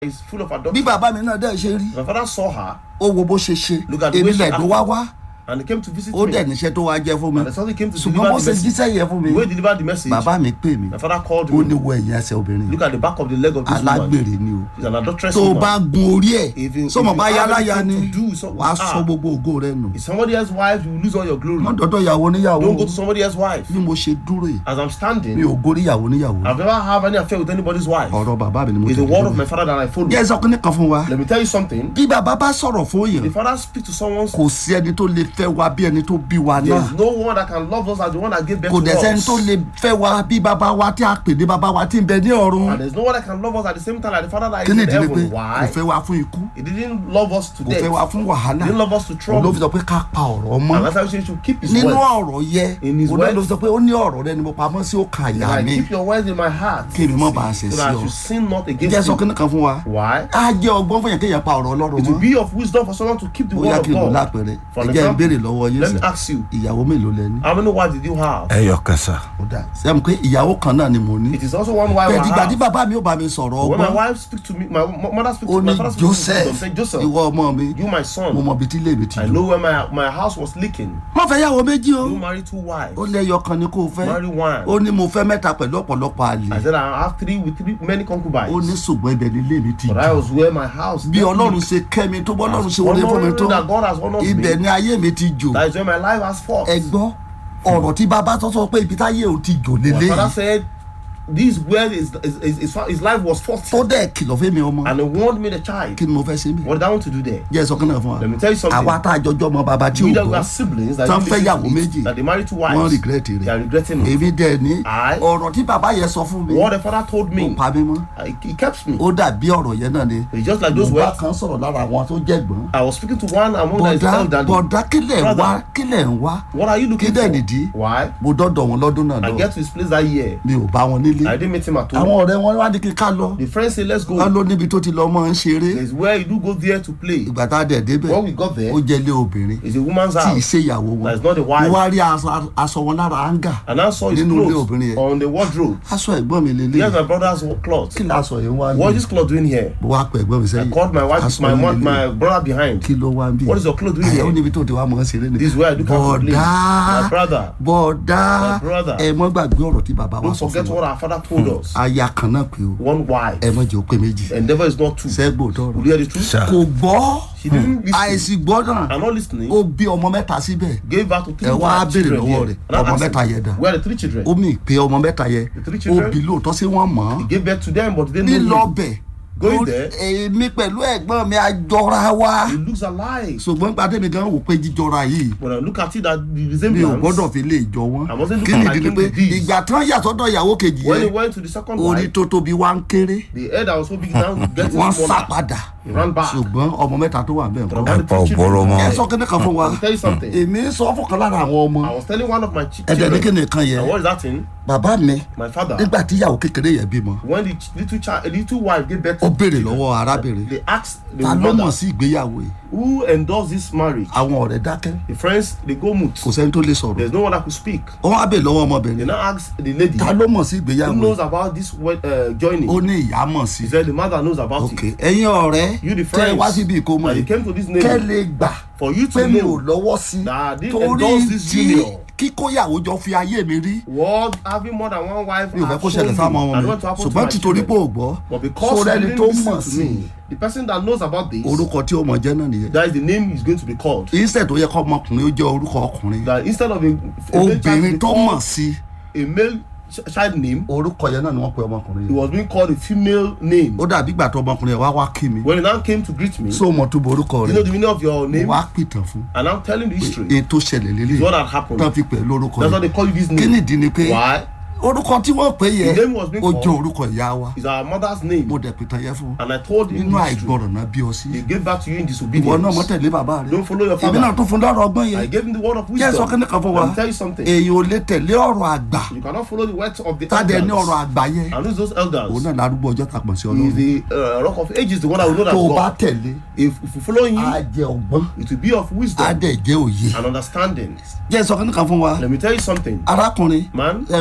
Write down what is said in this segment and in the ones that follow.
is full of bí adultery. bàbá mi náà dẹ̀ ṣe rí My father saw her ó wo bó ṣe ṣe Look at the way èmi she lẹ̀ ló wá wá and he came to visit ó me. dẹ̀ níṣẹ́ tó wá jẹ́ fún mi And the something came to ṣùgbọ́n deliver bó the ṣe message. jíṣẹ́ yẹn fún mi The way he delivered the message, bàbá mi pè mí my father called ó ní me. wo ẹ̀yìn ẹsẹ̀ obìnrin Look at the back of the leg of this woman. alágbèrè ni o She's an adulteress tó o woman. bá gun orí ẹ̀ Even- sọmọ if bá you yá have láyà anything ni to do, so- wàá ah. sọ gbogbo ògo rẹ nù If somebody else's wife, you will lose all your glory. wọ́n dọ́dọ̀ ìyàwó níyàwó Don't go to somebody else's wife. bí mo ṣe dúró yìí As I'm mi standing, ò gorí ìyàwó níyàwó I've never had any affair with anybody's wife. ọ̀rọ̀ bàbá mi ni mo It's ti the word of dúró my father that I follow. yẹ sọ kíní kan fún wa Let me tell you something. bí bàbá bá sọ̀rọ̀ fún The yẹn father speaks to someone. kò sí ẹni tó lè fẹ́ wa bí ẹni tó bí wa There náà is no one that can love us as the one that gave birth kò to dẹ̀ sẹ́ni us. tó lè fẹ́ wa bí bàbá wa tí a pè ní bàbá wa tí ń bẹ ní ọ̀run And there's no one that can love us at the same time like the father that is kí ni in ìdílé pé heaven. kò Why? fẹ́ wa fún ikú He didn't love us to kò death. fẹ́ wa fún wàhálà He didn't love us to òun ló trouble. fi sọ pé ká pa ọ̀rọ̀ mọ́ And that's why he should keep his nínú word. ọ̀rọ̀ yẹ In his òun náà ló words. fi sọ pé ó ní ọ̀rọ̀ rẹ ni mo pamọ́ sí òkà And àyà I mi keep your words in my heart. kí èmi mọ́ bá a ṣẹ̀ So sí that I ọ should sin not jẹ́ against sọ you. kíní kan fún wa Why? á jẹ́ ọgbọ́n fún yẹn kéèyàn pa ọ̀rọ̀ ọlọ́run It will mọ́ be of wisdom for someone to keep the bóyá word kí of n lò God. lápẹẹrẹ For ẹ an jẹ́ ń béèrè example, lọ́wọ́ yín let sẹ́ me ask you, ìyàwó mélòó lẹ ní. how many wives did you have? ẹyọ kẹsà. ó dà sẹ́mu pé ìyàwó kan náà ni mo ní. It is also one wife I bẹ́ẹ̀ dìgbà tí have. bàbá mi ò bá mi sọ̀rọ̀ When my ọgbọ́n wife speak to me, my mo- mother speak ó to my ní father speak to me, joseph say Joseph, ìwọ ọmọ mi you my mo son. mọ ibi tí ilé mi ti I jù. know where my my house was leaking. wọ́n fẹ́ yàwó méjì o You marry two wives. ó lé ẹyọ kan ni kò fẹ́ Marry one. ó ní mo fẹ́ mẹ́ta pẹ̀lú ọ̀pọ̀lọpọ̀ I àlè said I have three with three many ó ní concubines. ṣùgbọ́n ibẹ̀ ni ilé mi ti But I jù. was where my house. bí ọlọ́run ṣe kẹ́ mi tó bọ́ ọlọ́run ṣe wọlé fún mi tó that God has honored ibẹ̀ me. ni ayé mi ti jò. That is where my life has fought. ẹ gbọ́ ọ̀rọ̀ tí bàbá tó sọ pé ibi táyé ò ti jò My father lélẹ́yìí said, "This where his, his, his, his, his life was fought." tó dẹ̀ kìlọ̀ fún mi ọmọ And he warned me the child. kí ni mo fẹ́ ṣe mí. What did I want to do there? jẹ́ sọ kí náà fún wa Let me tell you something. àwa tá a jọjọ́ ọmọ bàbá tí ò We that we gbọ́ are siblings that Tán didn't fẹ́ listen yàwó to it, méjì. that they married two wọ́n wives. regret They are rẹ̀ regretting it. èmi dẹ̀ ní I- ọ̀rọ̀ tí bàbá yẹn sọ fún mi What the father told kò me, pa mí mọ́ uh, he, he kept me. ó dàbí ọ̀rọ̀ yẹn náà ni It's just like mo those bá words. kan sọ̀rọ̀ lára àwọn tó jẹ̀gbọ́n I was speaking to one among them bọ̀dá elderly. bọ̀dá kílẹ̀ ń wá Brother. kílẹ̀ ń wá What are you looking kí dẹ̀ for? nìdí Why? mo dọ́dọ̀ wọn lọ́dún náà I lọ get to his place that year. mi ò bá wọn nílé I didn't meet him at home. àwọn ọ̀rẹ́ wọn wá ní kí ká lọ The friend said, "Let's go." wọn ló níbi tó ti lọ mọ́ ń ṣeré It's where you do go there to play. ìgbà tá a dẹ̀ débẹ̀ When we got there, ó jẹ́ ilé obìnrin it's a woman's tí ì house. ṣe ìyàwó wọn That's not the mo wife. wá rí aṣọ aṣọ wọn lára áńgà And I saw his Nínú ilé clothes obìnrin yẹn. on the wardrobe. aṣọ ẹ̀gbọ́n mi lélẹ̀ Here's my brother's clothes. kí lásọ yẹn wá What bí is this cloth doing here? mo wá pẹ̀ ẹ̀gbọ́n mi I sẹ́yìn called my wife, Aṣọ my yín mom, lélẹ̀. my brother behind. kí ló wá bí What is your clothes doing ó here? níbi tó ti wá mọ̀ ọ́n ṣeré ni This is where I do come to play. bọ̀dá My brother. bọ̀dá My brother. ẹ mọ́ gbàgbé ọ̀rọ̀ tí bàbá wa Don't sọ forget fún what wa our father told us. aya kan náà pé o One wife. ẹ mọ́ jẹ́ ó pé méjì Endeavor is not two. sẹ́gbò tọrọ Will you hear the truth? Sir. kò gbọ́ She didn't listen. àìsí gbọ́ náà I'm not listening. ó bí ọmọ mẹ́ta síbẹ̀ Gave birth to three ẹ wá wives, béèrè children lọ́wọ́ here. rẹ̀ And I ọmọ asked mẹ́ta him, yẹn dà Where are the three children? ó mì pé ọmọ mẹ́ta yẹn The three ó children? bí lóòótọ́ sí wọ́n mọ̀ He ọ́n gave birth to them, but they didn't know lílọ him. bẹ̀ Going ó- there. èmi pẹ̀lú ẹ̀gbọ́n mi àjọra wa He looks alike. ṣùgbọ́n gbadé mi gan wò pé jíjọra yìí When I look at it, that the mi ò resemblance. gbọ́dọ̀ fi lè jọ wọ́n I mustn't look kí ni at ìdí ni him pé with this. ìgbà tán yàtọ̀dọ̀ ìyàwó kejì When he yẹn went to the second orí wife, tó tóbi wá ń kéré the head that was so big now getting wọ́n sá smaller. padà He ran back. ṣùgbọ́n ọmọ mẹ́ta tó wà bẹ́ẹ̀ But kọ́ about the Ẹ̀pà three òbóró children, mọ́. ẹ sọ kíní kan fún wa I'll tell you something. èmi sọ fún kan lára àwọn ọmọ I was telling one of my ch- ẹ̀dẹ̀ ní children. kíni kan yẹn And what is that thing? bàbá mi My father. nígbà tí ìyàwó kékeré yẹn bímọ When the ch- little child, little wife gave birth ó to béèrè children, lọ́wọ́ arábìnrin they asked the ta ló mọ̀ mother sí ìgbéyàwó yìí who endorsed this marriage. àwọn ọ̀rẹ́ dákẹ́ The friends they go mute. kò sẹ́ni tó lè sọ̀rọ̀ There's no one that could speak. wọ́n á béèrè lọ́wọ́ They ọmọbìnrin now asked the lady ta ló mọ̀ sí who ìgbéyàwó knows yìí about this wed- uh, joining. ó ní ìyá mọ̀ sí She said the mother knows about ok it. ẹ̀yin ọ̀rẹ́ You the tẹ́ ẹ friends wá síbi ìkómọ that you yìí came to this kẹ́ name lè gbà for you pé to mi ò know lọ́wọ́ sí that I didn't torí endorse this tí union. kíkóyàwó jọ fi ayé mi rí what having more than one wife mi ò fẹ́ have kó shown ṣẹlẹ̀ me. sáwọn I ọmọ don't mi want to happen to ṣùgbọ́n my títorí pé children. ò gbọ́ But because sórí you ẹni didn't tó listen mọ̀ to sí me, the person that knows about this, orúkọ tí ó mọ̀ jẹ́ náà nìyẹn that is the name is going to be called. instead tó yẹ kọ́ ọmọkùnrin ó jẹ́ orúkọ ọkùnrin That instead of a, a male child obìnrin being tó called mọ̀ sí a male ch- child name, orúkọ yẹn náà ni wọ́n pe ọmọkùnrin he yìí was being called a female name. ó dàbí ìgbà tó ọmọkùnrin yẹn wá wá kí mi When he now came to greet me, so mọ̀ tó bo orúkọ you rẹ̀ know the meaning of your name, wá pìtàn fún and I'm telling the history. èyí tó ṣẹlẹ̀ lélẹ̀ It's what had happened. tán fi pẹ̀ lórúkọ That's why yẹn they call you this kí name. nìdí ni pé Why? orúkọ tí wọ́n pè yẹ The name was being ó called. jẹ́ orúkọ ìyá wa It's our mother's name. mo dẹ̀ pìtàn yẹn fún And I told him nínú the history. àìgbọràn náà bí ọ sí They gave back to you in ìwọ náà disobedience. mọ̀ tẹ̀lé bàbá rẹ̀ Don't follow your èmi náà father. tún fún lọ́rọ̀ ọgbọ́n I yẹn gave him the word of kí ẹ sọ wisdom. kíní kan fún wa Let me tell you something. èyàn ò lè tẹ̀lé ọ̀rọ̀ àgbà You cannot follow the words of the tádẹ ní ọ̀rọ̀ elders. àgbà yẹn And who's those elders? òun náà lárúgbó ọjọ́ tàpọ̀ sí He is ọlọ́run the uh, rock of ages, the one that will know that tó o bá God. tẹ̀lé If, if you follow him, á jẹ ọgbọ́n it will be of á wisdom dẹ̀ jẹ́ òye and understanding. jẹ́ sọ kíní kan fún wa Let me tell you something, arákùnrin man. ẹ pé mò ń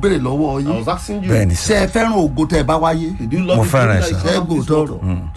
béèrè lọ́wọ́ I yín was asking you. bẹ́ẹ̀ ni ṣé sà ẹ fẹ́ràn ògo tẹ́ ẹ bá wáyé Did you love Mo it? fẹ́ràn ẹ̀, Like sir. you love Ẹ this gò world? tọrọ.